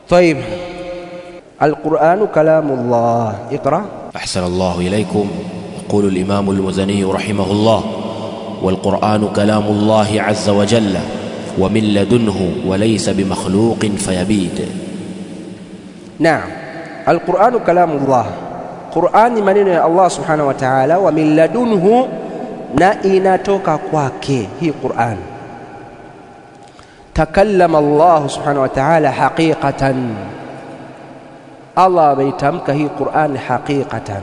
طيب القرآن كلام الله اقرأ أحسن الله إليكم يقول الإمام المزني رحمه الله والقرآن كلام الله عز وجل ومن لدنه وليس بمخلوق فيبيد نعم القرآن كلام الله Qur'an ni maneno ya Allah subhanahu wa ta'ala wa min ladunhu na inatoka kwake hii Qur'an takallama Allah subhanahu wa ta'ala haqiqatan Allah ameitamka hii Qur'an haqiqatan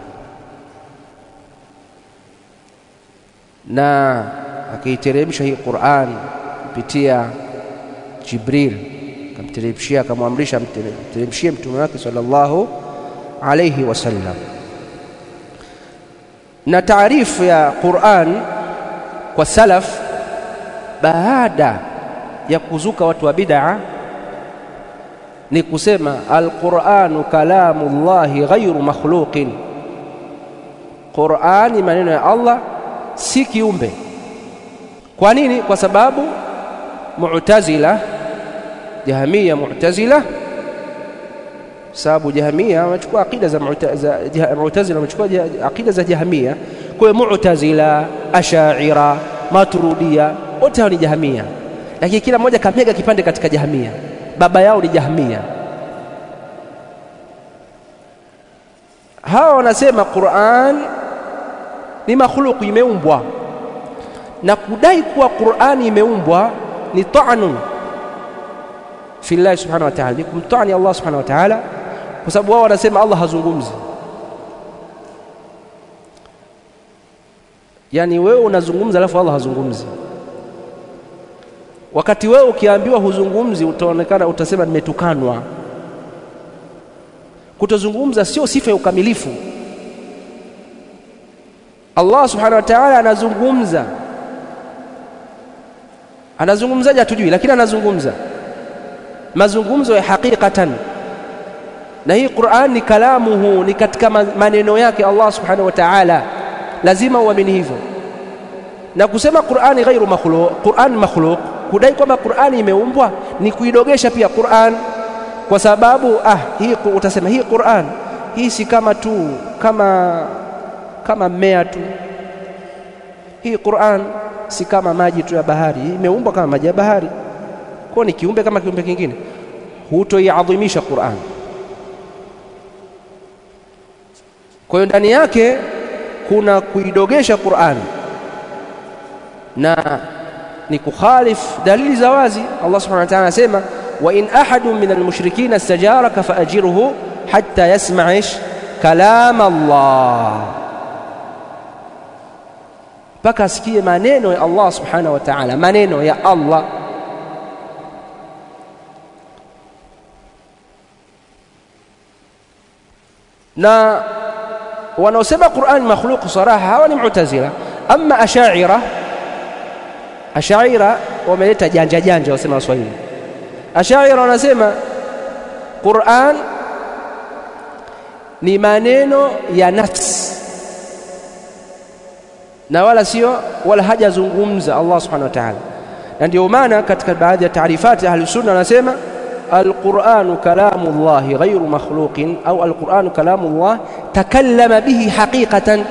na akaiteremsha hii Qur'an kupitia Jibril akamteremshia akamwamrisha mteremshie mtume wake sallallahu alayhi wasallam na taarifu ya Qur'an kwa salaf baada ya kuzuka watu wa bid'a ni kusema alquranu kalamullahi ghairu makhluqin Qur'ani maneno ya Allah si kiumbe kwa nini kwa sababu mu'tazila jahamia mu'tazila sababu jahamia wamechukua akida za mu'tazila wamechukua akida za jahamia kwa hiyo mu'tazila ashaira maturudia wote hao ni jahamia lakini kila mmoja kamega kipande katika jahamia baba yao ni jahamia hawa wanasema Qur'an ni makhluq imeumbwa na kudai kuwa Qur'an imeumbwa ni ta'nun fi Allah subhanahu wa ta'ala ni kumtani Allah subhanahu wa ta'ala kwa sababu wao wanasema Allah hazungumzi yani wewe unazungumza alafu Allah hazungumzi wakati wewe ukiambiwa huzungumzi utaonekana utasema nimetukanwa kutozungumza sio sifa ya ukamilifu Allah subhanahu wa ta'ala anazungumza anazungumzaje hatujui lakini anazungumza mazungumzo ya hakikatan na hii Qur'an ni kalamuhu ni katika maneno yake Allah subhanahu wa ta'ala lazima uamini hivyo na kusema Qur'ani ghairu makhluq Qur'an makhluq kudai kwamba Qur'ani imeumbwa ni kuidogesha pia Qur'an kwa sababu ah hii utasema hii Qur'an hii si kama tu kama kama mmea tu hii Qur'an si kama maji tu ya bahari imeumbwa kama maji ya bahari kwa ni kiumbe kama kiumbe kingine hutoiadhimisha Qur'an kwa hiyo ndani yake kuna kuidogesha Qur'an na ni kukhalif dalili za wazi Allah subhanahu wa ta'ala anasema wa in ahadun min almushrikina istajaraka faajirhu hatta yasma' ish kalam Allah mpaka asikie maneno ya Allah subhanahu wa ta'ala maneno ya Allah na wanaosema Qur'an makhluq saraha hawa ni mu'tazila ama ashaira ashaira wameleta janja janja wasema waswahili ashaira wanasema Qur'an ni maneno ya nafsi na wala sio wala hajazungumza Allah subhanahu wa ta'ala na ndio maana katika baadhi ya taarifati ahli sunna wanasema القرآن كلام الله غير مخلوق أو القرآن كلام الله تكلم به حقيقة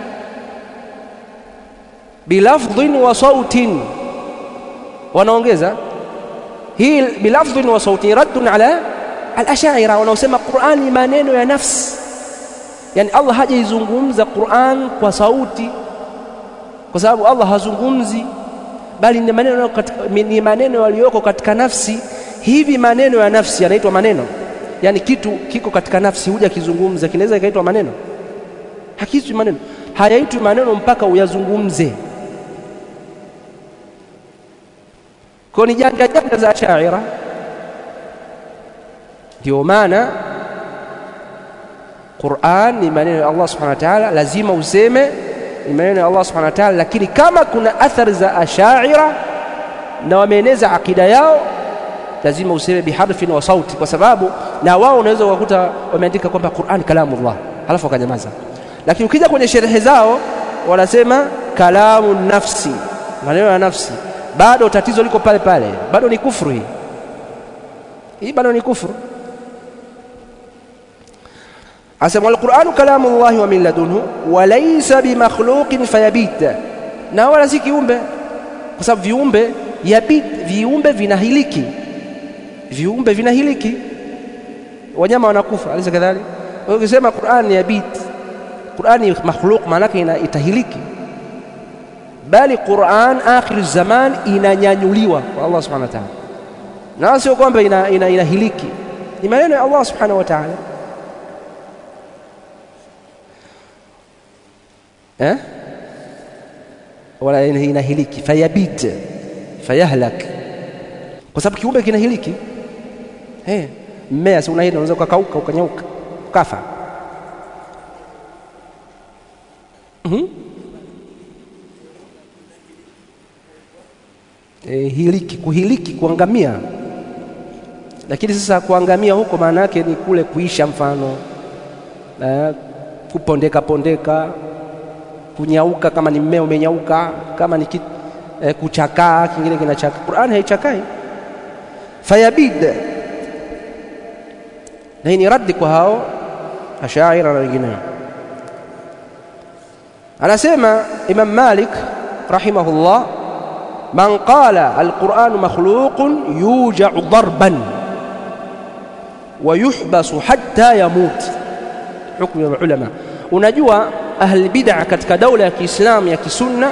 بلفظ وصوت wanaongeza hii bilafdhin wa sauti raddun ala al-ashaira wanaosema Qur'an ni maneno ya nafsi yani Allah hajaizungumza Qur'an kwa sauti kwa sababu Allah hazungumzi bali ni maneno ni maneno yaliyoko katika nafsi hivi maneno ya nafsi yanaitwa maneno yani kitu kiko katika nafsi huja kizungumza kinaweza kikaitwa maneno hakiitwi maneno hayaitwi maneno mpaka uyazungumze kwa ni janja janja za shaira ndio maana Qur'an ni maneno ya Allah subhanahu wa ta'ala lazima useme ni maneno ya Allah subhanahu wa ta'ala lakini kama kuna athari za ashaira na wameeneza akida yao lazima useme biharfin wa sauti kwa sababu na wao unaweza kukuta wameandika kwamba Qur'an kalamullah halafu wakanyamaza lakini ukija kwenye sherehe zao wanasema kalamu nafsi maneno ya nafsi bado tatizo liko pale pale bado ni kufuru hii hii bado ni kufuru asema alquranu kalamu llahi wa min ladunhu walaysa bimakhluqin fayabit na wala si kiumbe kwa sababu viumbe yabit viumbe vinahiliki viumbe vinahiliki wanyama wanakufa alisa kadhalika ukisema Qur'an ni yabit Qur'an ni makhluq maana yake itahiliki bali Qur'an akhir zaman inanyanyuliwa kwa Allah subhanahu wa ta'ala na sio kwamba ina, ina, inahiliki ni maneno ya Allah subhanahu wa ta'ala eh wala inahiliki fayabit fayahlak kwa sababu kiumbe kinahiliki eh mmea si unahili unaweza ukakauka ukanyauka ukafa mm-hmm. e, hiliki kuhiliki kuangamia lakini sasa kuangamia huko maana yake ni kule kuisha mfano e, kupondeka pondeka kunyauka kama ni mmea umenyauka kama ni e, kuchakaa kingine kinachaka Qur'an haichakai fayabid na hii ni raddi kwa hao ashaira na wengineo anasema Imam Malik rahimahullah man qala alquranu makhluqun yuja'u darban wa yuhbasu hatta yamut hukumu ya ulama unajua ahli bid'a katika daula ya Kiislamu ya kisunna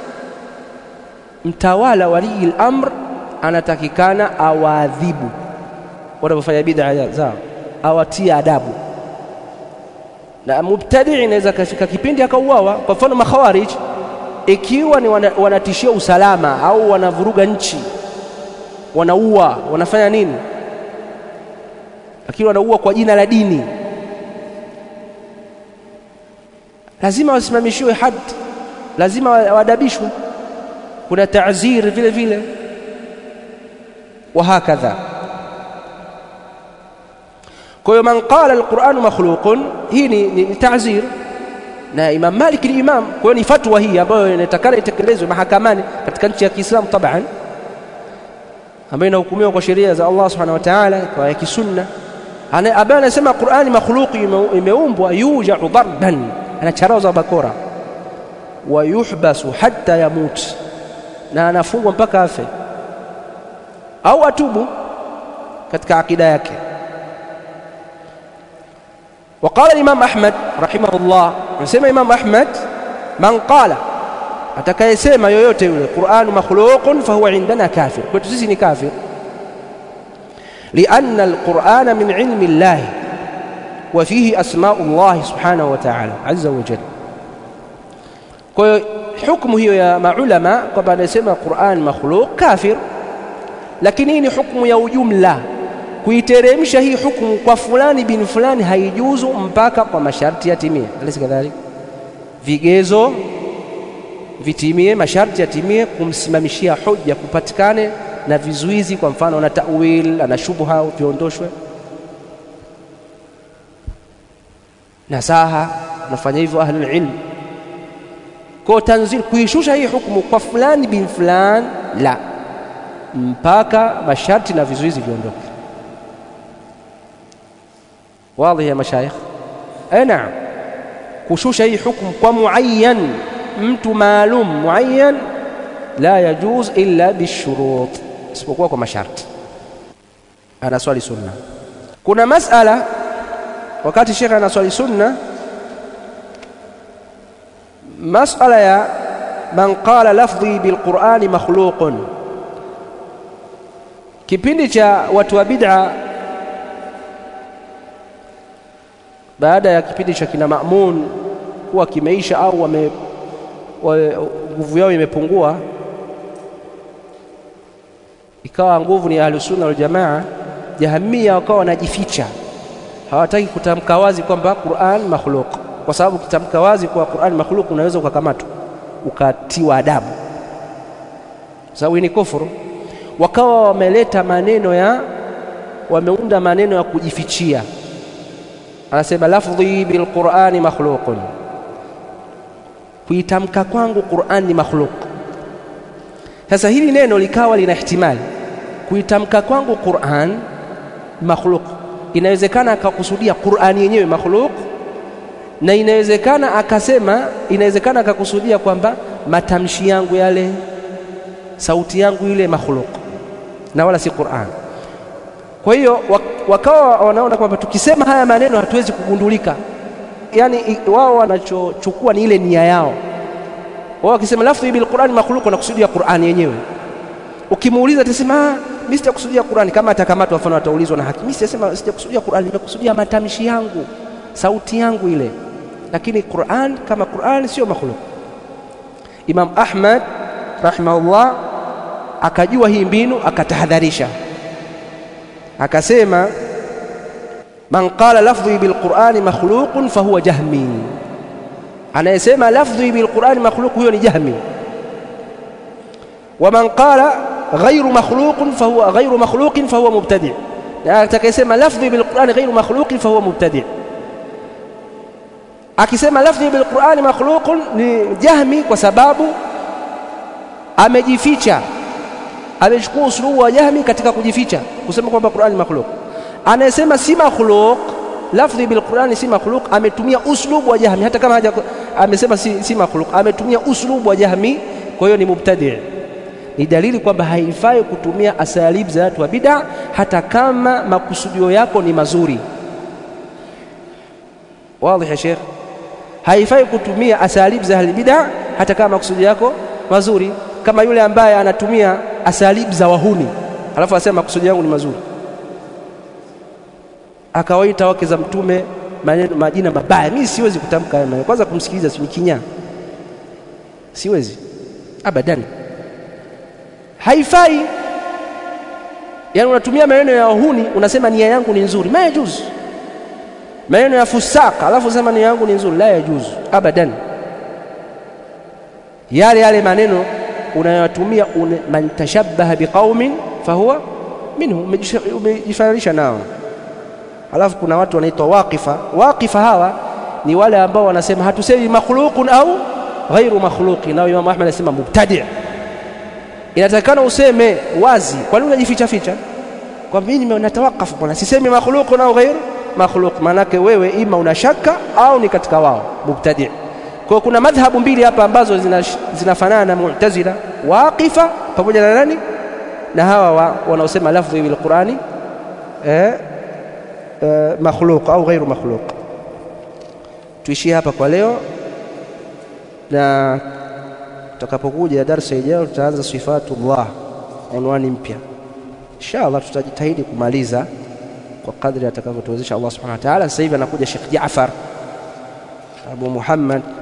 mtawala walii al-amr anatakikana awaadhibu wanapofanya bid'a zao awatie adabu na mubtadi inaweza kafika kipindi akauawa kwa mfano makhawarij ikiwa ni wana, wanatishia usalama au wanavuruga nchi wanaua wanafanya nini lakini wanaua kwa jina la dini lazima wasimamishiwe had lazima waadabishwe kuna ta'zir vile vile وهكذا kwa hiyo man qala alquranu makhluqun hii ni, ni, ni ta'zir na Imam Malik ni imam kwa hiyo ni fatwa hii ambayo inatakana itekelezwe mahakamani katika nchi ya Kiislamu taban ambayo inahukumiwa kwa sheria za Allah subhanahu wa ta'ala kwa ya kisunna ambaye anasema Qur'ani makhluqi imeumbwa yuja'u darban anacharaza bakora wa yuhbasu hatta yamut na anafungwa mpaka afe au atubu katika akida yake وقال الإمام أحمد رحمه الله نسمى إمام أحمد من قال atakayesema yoyote yule Qur'an makhluqun fahuwa indana kafir kwetu sisi ni kafir لأن القرآن من علم الله وفيه أسماء الله سبحانه وتعالى عز وجل kwa hiyo hukumu hiyo ya maulama kwamba anasema Qur'an makhluq kafir lakini hii ni hukumu ya ujumla kuiteremsha hii hukumu kwa fulani bin fulani haijuzu mpaka kwa masharti yatimie alisi kadhalika vigezo vitimie masharti yatimie kumsimamishia hoja kupatikane na vizuizi kwa mfano na tawil ana shubha viondoshwe nasaha nafanya hivyo ahlul ilm kwa tanzil kuishusha hii hukumu kwa fulani bin fulani la mpaka masharti na vizuizi viondoke واضح يا مشايخ اي نعم kushusha hii hukumu kwa muayyan mtu maalum muayyan la yajuz illa bishurut isipokuwa kwa masharti anaswali sunna kuna masala wakati shekhe anaswali sunna masala ya man qala lafdhi bilqurani makhluqun kipindi cha watu wa bid'a baada ya kipindi cha kina Maamun kuwa kimeisha au wame nguvu yao imepungua, ikawa nguvu ni Ahlusunna wal Jamaa, Jahamia wakawa wanajificha, hawataki kutamka wazi kwamba Qur'an makhluq, kwa sababu kutamka wazi kwa Qur'an makhluq unaweza ukakamatwa ukatiwa adabu, sababu ni kufuru. Wakawa wameleta maneno ya wameunda maneno ya kujifichia anasema lafdhi bilqurani makhluqun, kuitamka kwangu Qur'an ni makhluq. Sasa hili neno likawa lina ihtimali, kuitamka kwangu Qur'an makhluk inawezekana akakusudia Qur'ani yenyewe makhluk na inawezekana akasema inawezekana akakusudia kwamba matamshi yangu yale sauti yangu ile makhluk na wala si Qur'an kwa hiyo wakawa wanaona kwamba tukisema haya maneno hatuwezi kugundulika yani wao wanachochukua ni ile nia yao wao wakisema lafdhi bil Qur'an makhluq wanakusudia Qur'an yenyewe ukimuuliza atasema mimi sijakusudia Qur'an kama atakamatwa mfano ataulizwa na haki mimi sijasema sijakusudia Qur'an nimekusudia matamshi yangu sauti yangu ile lakini Qur'an kama Qur'an sio makhluq Imam Ahmad rahimahullah akajua hii mbinu akatahadharisha akasema man qala lafdhi bilqurani makhluqun fahuwa jahmi anayesema lafdhi bilqurani makhluq huyo ni jahmi wa man qala ghairu makhluqun fahuwa ghairu makhluqin fahuwa mubtadi na atakayesema lafdhi bilqurani ghairu makhluqin fahuwa mubtadi akisema lafdhi bilqurani makhluqun ni jahmi kwa sababu amejificha amechukua usulubu wa jahmi katika kujificha kusema kwamba Qur'ani makhluq anayesema si makhluq lafdhi bil Qur'ani si makhluq ametumia uslubu wa jahmi hata kama haja amesema si, si makhluq ametumia uslubu wa jahmi kwa hiyo ni mubtadi ni dalili kwamba haifai kutumia asalib za watu wa bid'a hata kama makusudio yako ni mazuri wazi ya Sheikh haifai kutumia asalib za ahli bid'a hata kama makusudio yako mazuri kama yule ambaye anatumia asalib za wahuni alafu asema makusudi yangu ni mazuri akawaita wake za mtume maneno majina mabaya mimi siwezi kutamka haya maneno kwanza kumsikiliza si kinyaa siwezi abadan haifai yani unatumia maneno ya wahuni unasema nia yangu ni nzuri ma yajuzu maneno ya fusaka alafu unasema nia yangu ni nzuri la yajuzu abadan yale yale maneno unayotumia man tashabbaha biqaumin fahuwa minhu umejifananisha nao alafu kuna watu wanaitwa waqifa waqifa hawa ni wale ambao wanasema hatusemi makhluqun au ghairu makhluqin nao Imam Ahmad anasema mubtadi' inatakana useme wazi kwa nini unajificha ficha kwa mimi natawakafu bwana sisemi makhluqun au ghairu makhluq manake wewe ima una shaka au ni katika wao mubtadi' kwa kuna madhhabu mbili hapa ambazo zinafanana na Mu'tazila waqifa pamoja na nani na hawa wa, wanaosema lafdhi bil Qur'ani eh, eh, makhluq au ghairu makhluq tuishie hapa kwa leo na tutakapokuja darasa ijayo tutaanza sifatullah unwani mpya inshallah tutajitahidi kumaliza kwa kadri atakavyotuwezesha Allah subhanahu wa ta'ala sasa hivi anakuja Sheikh Jaafar Abu Muhammad